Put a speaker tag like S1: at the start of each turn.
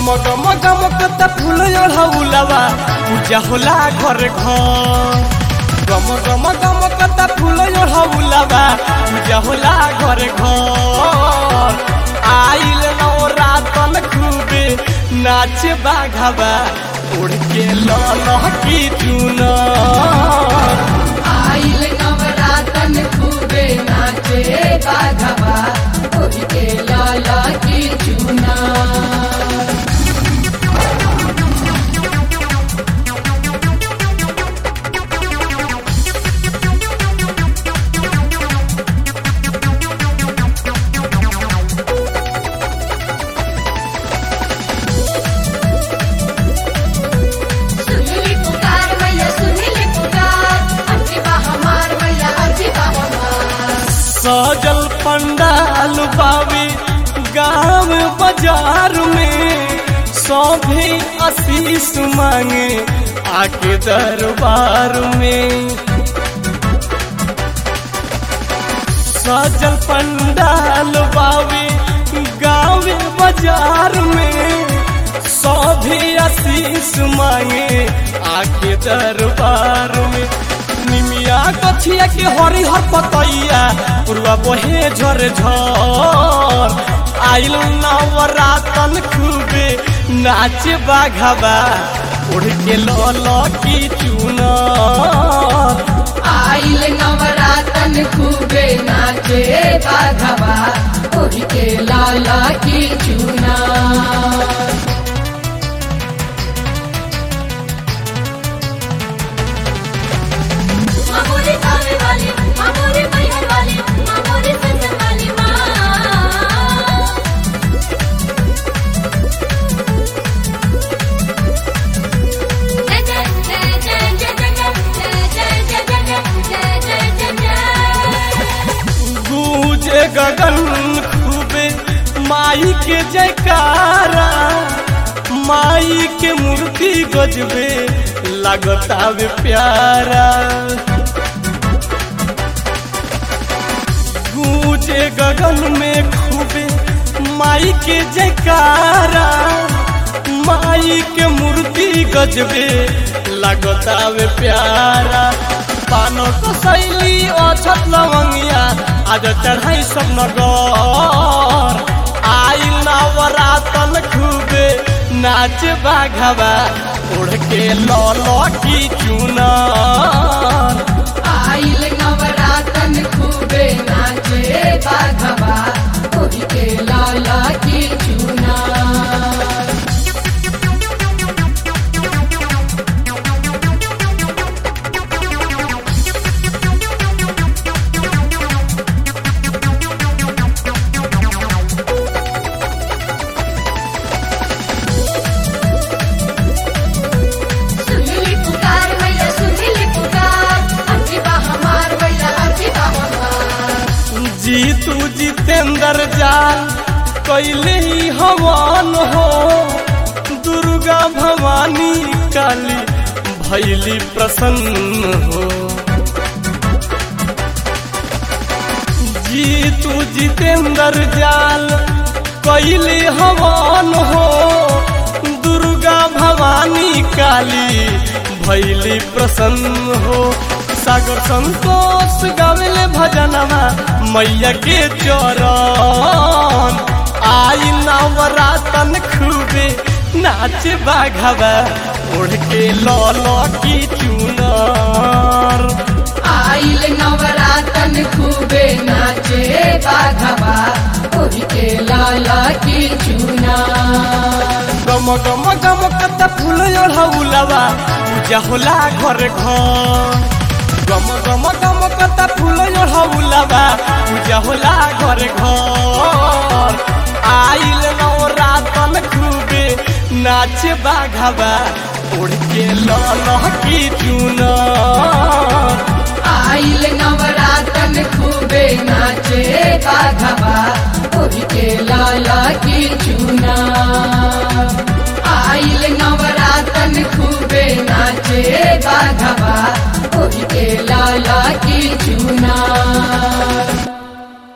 S1: गम गम गम कत फूल ओढ़ौलवा पूजा होला घर घर गम गम गम कत फूल ओढ़ौलवा पूजा होला घर घर आइल नवरातन खूबे नाच बाघवा उड़ के लह की चुनर
S2: आइल नवरातन खूबे नाचे बाघवा ओढ़ के लाला की चूना सुनली पुकार मैया सुनली पुकार अजीबा हमार मैया अजीबा हमार
S1: सजल पंडाल बाबी गांव बाजार में सभी आशीष मांगे आके दरबार में सजल पंडाल बाबी गांव बाजार में सभी आशीष मांगे आके दरबार में निमिया कथिया के हरी हर पतैया पूर्वा बहे झर झर आइल नवरातन खूबे नाच बाघवा उड़ के लल की चुनर
S2: आइल नवरातन खूबे नाचे बाघवा ओढ़ के लाला की चूना
S3: मामूली सावे वाली मामूली मैहर वाली मामूली संजन वाली माँ जय जय जय जय जय जय जय जय जय जय जय जय जय
S1: गूंजे गगन खूबे माई के जयकारा माई के मूर्ति गजबे लगतावे प्यारा गूंजे गगन में खूबे माई के जयकारा माई के मूर्ति गजबे लगतावे प्यारा पानो तो शैली अछत लवंगिया आज चढ़ाई सब नगर आई नवरातन खूबे नाच बाघवा उड़ के लल की चुनर
S2: आइल नवरातन खूबे नाचे बाघवा ओढ़ के लाला की चूना सुनली पुकार मैया सुनली पुकार अजीबा हमार मैया अजीबा हमार
S1: जीतू जितेंद्र जान कैले ही हवन हो दुर्गा भवानी काली भैली प्रसन्न हो जीतू जितेंद्र जाल कैले हवन हो दुर्गा भवानी काली भैली प्रसन्न हो सागर संतोष गावेले भजनवा मैया के चरण आई नवरातन खूबे नाच बाघवा उड़ के लल की चुनर
S2: आइल नवरातन खूबे नाचे बाघवा ओढ़ के लाला की चूना
S1: गम गम गम कत फूल ओढ़ौलवा पूजा होला घर घर गम गम गम कत फूल ओढ़ौलवा पूजा होला घर घर आइल नवरातन खूबे नाच बाघवा उड़ के लल की चुनर
S2: आइल नवरातन